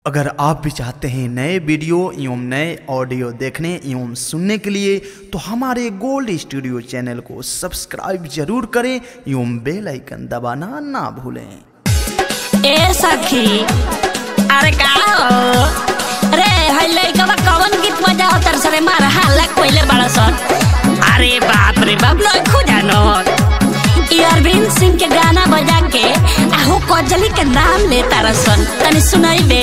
अगर आप भी चाहते हैं नए वीडियो एवं नए ऑडियो देखने एवं सुनने के लिए तो हमारे गोल्ड स्टूडियो चैनल को सब्सक्राइब जरूर करें एवं बेल आइकन दबाना ना भूलें ए सखी अरे का हो रे हई लइकवा कवन गीत बजाओ तर सरे मार हल्ला कोइले बड़ा सन अरे बाप रे बाप लोग खो जानो ई अरविंद सिंह के गाना बजा के आहू कजली के नाम ले तारा सन तनी सुनाई बे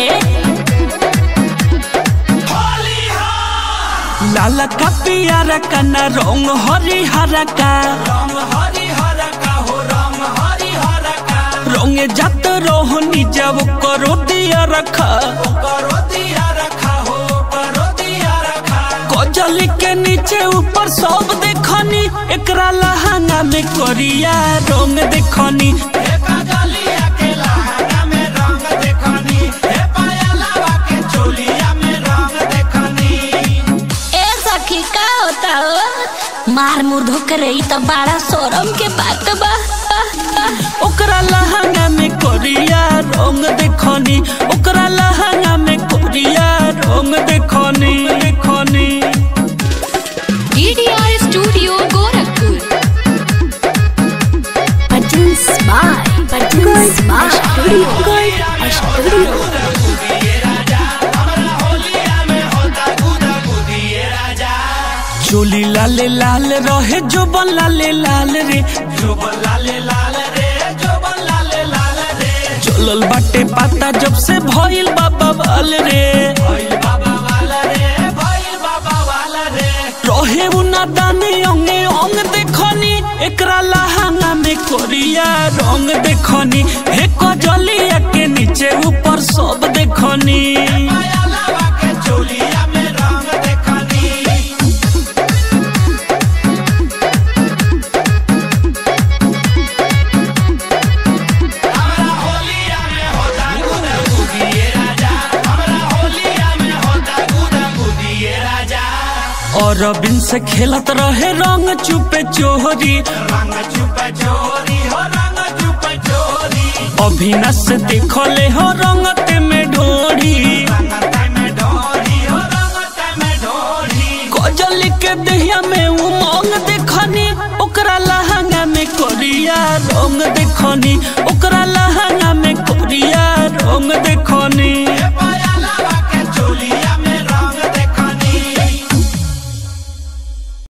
लाल का पियारा का न रंग हरी हरा का रंगे जात रोहनी जब करो दिया रखा कजली के नीचे ऊपर सब देखनी एकरा लहंगा में करिया रंग देखनी ए सखी का होता हो मार मुर्धो करे ई तो बड़ा शोरम के बात बा ओकरा लहंगा में करिया रंग देखनी ओकरा लहंगा में करिया रंग देखनी देखनी DDR Studio Gorakhpur. Patins by Patins by Studio Studio चोली लाले लाल रहे जो लाले लाल रे जो लाले लाल रे जो लाले लाल रे चलल बाटे पाता जब से भइल बाबा वाल रे रहे उना दाने अंगे अंग देखनी एकरा लहंगा में कोरिया रंग देखनी हे कजलिया के नीचे ऊपर सब देखनी और बिन से खेलत रहे रंग चुपे चोरी अभिनस से देखले हो रंगते में ढोरी कजली के दहिया में उमंग देखनी ओकरा लहंगा में कोरिया रंग देखनी ओकरा लहंगा में कोरिया रंग देखनी